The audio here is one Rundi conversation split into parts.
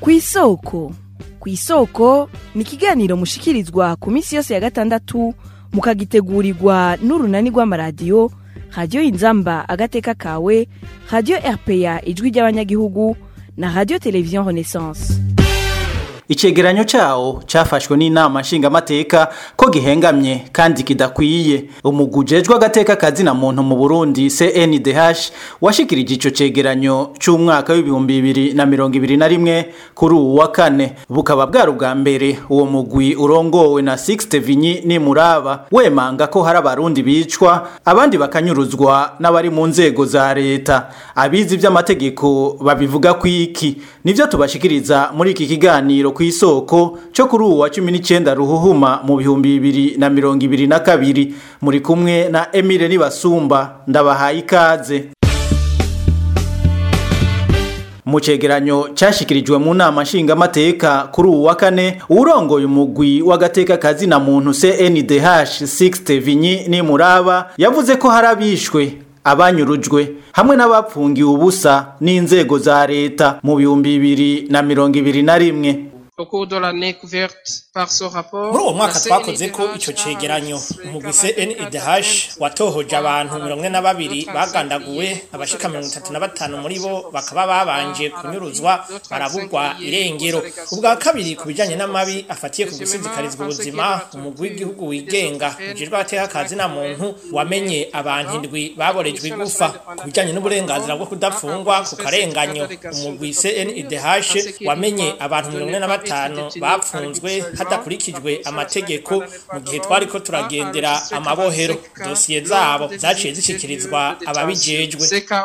ku isoko ku isoko ni ikiganiro mushikirizwa ku minsi yose ya gatandatu mukagitegurirwa n'urunani rw'amaradiyo radiyo inzamba agateka kawe radiyo rpa ijwi ry'abanyagihugu na radiyo televiziyo renaissance icegeranyo cawo cafashwe n'inama nshingamateka ko gihengamye kandi kidakwiye umugwi ujejwe agateka kazina muntu mu burundi cndh washikirije ico cegeranyo c'umwaka w'ibihumbi bibiri na mirongo ibiri na rimwe kuri uwu wa kane bukaba bwari ubwa mbere uwo mugwi urongowe na sixte vinyi nimuraba wemanga ko hari abarundi bicwa abandi bakanyuruzwa n'abari mu nzego za leta abizi ivy'amategeko babivuga kwiki nivyo tubashikiriza muri iki kiganiro ku isoko cyo kuri uwa cumi n'icyenda ruhuhuma mu bihumbi bibiri na mirongo ibiri na kabiri muri kumwe na emile nibasumba ndabahaye ikaze mu cegeranyo cyashyikirijwe mu nama nshingamateka kuri uwu wa kane urongoye umugwi w'agateka kazina muntu cndh 6 vinyi nimuraba yavuze ko hari abishwe abanyurujwe hamwe n'abapfungiwe ubusa n'inzego za leta mu bihumbi bibiri na mirongo ibiri na rimwe muri uwo mwaka twakoze ko icyo cegeranyo umugwi cndh watohoje abantu mirongo ine na babiri bagandaguwe abashika mirongo itatu na batanu muri bo bakaba babanje kunyuruzwa barabugwa irengero ubwa kabiri ku bijanye n'amabi afatiye ku gusinzikarizwa ubuzima umugwi w'igihugu wigenga ujejwe agateka kazi na muntu wamenye abantu indwi baborejwe igufa ku bijanye n'uburenganzira bwo kudapfungwa ku karenganyo umugwi cndh wamenye abantu mirongo ine na batanu bapfunzwe hadakurikijwe amategeko mu gihe twari ko turagendera amabohero dosiye zabo zaciye zishyikirizwa ababijejwe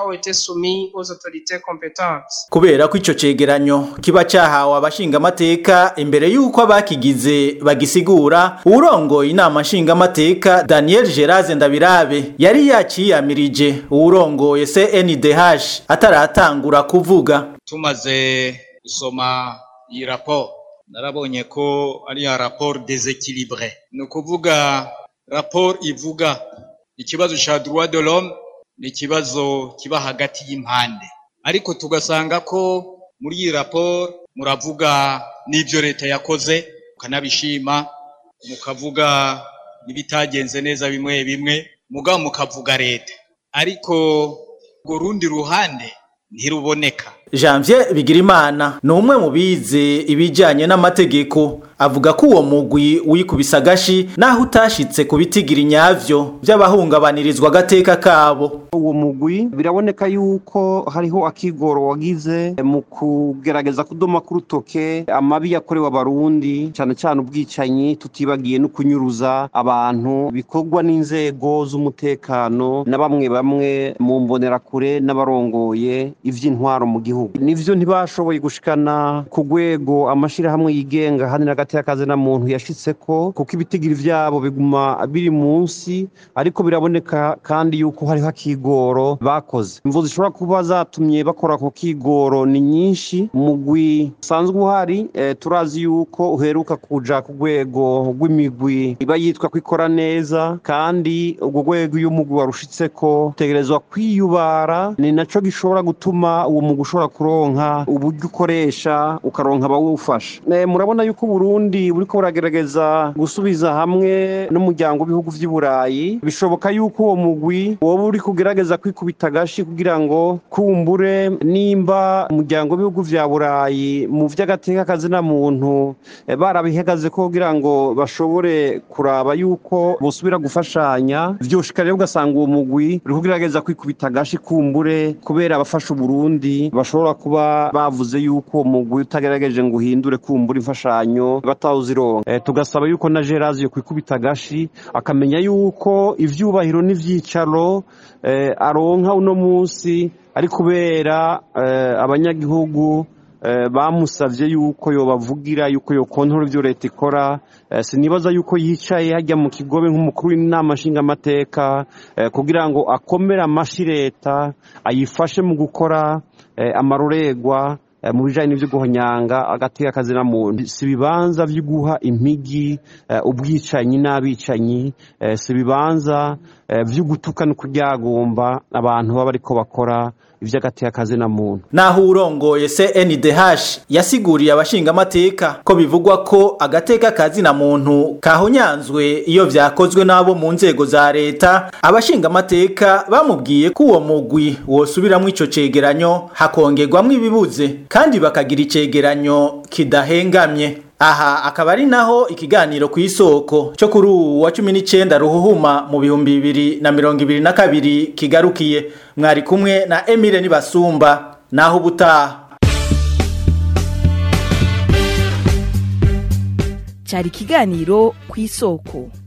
kubera ko ico cegeranyo kiba cahawe abashingamateka imbere y'uko abakigize bagisigura uwurongoye inama nshingamateka daniel geraze ndabirabe yari yaciyamirije uwurongoye cndh ataratangura kuvuga tumaze gusoma iyi raporo narabonye ko ari ya raporo desekilibure ni ukuvuga raporo ivuga ikibazo cya droit de l'homme ni ikibazo kiba hagati y'impande ariko tugasanga ko muri iyi raporo muravuga n'ibyo leta yakoze mukanabishima mukavuga n'ibitagenze neza bimwe bimwe mugabo mukavuga leta ariko urwo rundi ruhande ntiruboneka janvier bigirimana ni umwe mu bize ibijyanye n'amategeko avuga ko uwo mugwi wikubise agashi naho utashitse ku bitigira inyavyo by'abahungabanirizwa agateka kabo uwo mugwi biraboneka yuko hariho akigoro wagize mu kugerageza kudoma ku rutoke amabi yakorewe abarundi cyane cyane ubwicanyi tutibagiye no kunyuruza abantu bikorwa n'inzego z'umutekano na bamwe bamwe mu mbonerakure n'abarongoye ivy'intwaro mu gihugu nivyo ntibashoboye gushikana ku rwego amashirahamwe yigenga handi n'agati y'akazi na muntu yashitseko kuko ibitigiri vyabo biguma biri munsi ariko biraboneka kandi yuko hariho akigoro bakoze imvu zishobora kuba zatumye bakora ku kigoro ni nyinshi umugwi usanzwe uhari e, turazi yuko uheruka kuja ku rwego rw'imigwi iba yitwa ko ikora neza kandi urwo rwego iyo umugwi warushitseko utegerezwa kwiyubara ni naco gishobora gutuma uwo mugwi ushobora kuronka uburyo ukoresha ukaronka abawufasha e, murabona yuko Burundi buriko buragerageza gusubiza hamwe n'umuryango w'ibihugu vy'i Burayi bishoboka yuko uwo mugwi woba uri kugerageza kwikubita agashi kugira ngo kumbure nimba umuryango w'ibihugu vya Burayi mu vy'agateka kazina muntu e, barabihagaze ko kugira ngo bashobore kuraba yuko bosubira gufashanya vyoshika rero ugasanga uwo mugwi uri kugerageza kwikubita agashi kumbure kubera abafasha Burundi bashobora kuba bavuze yuko uwo mugwi utagerageje ngo uhindure kumbura imfashanyo batawuzironka e, tugasaba yuko na Gerazi yo kwikubita agashi akamenya yuko ivyubahiro n'ivyicaro e, aronka uno munsi ari kubera e, abanyagihugu bamusavye yuko yobavugira yuko yokontora ivyo leta ikora sinibaza yuko yicaye hajya mu kigobe nk'umukuru w'inama nshingamateka kugira ngo akomere amashi leta ayifashe mu gukora amarorerwa mu bijanye n'ivyo guhonyanga agateka akazina muntu si ibibanza vyo guha impigi ubwicanyi n'abicanyi si ibibanza eh, vy'ugutuka no kuryagumba abantu baba bariko bakora ivy'agatekazi na muntu naho urongoye CNDH yasiguriye abashingamateka ko bivugwa ko agateka kazi na muntu kahonyanzwe iyo vyakozwe n'abo mu nzego za leta abashingamateka bamubwiye ko uwo mugwi wosubiramwo ico cegeranyo hakongerwamwo ibibuze kandi bakagira icegeranyo kidahengamye aha akaba ari naho ikiganiro ku isoko cyo kuri uwu wa cumi n'icyenda ruhuhuma mu bihumbi bibiri na mirongo ibiri na kabiri kigarukiye mwari kumwe na emile nibasumba naho ubutaha cyari ikiganiro ku isoko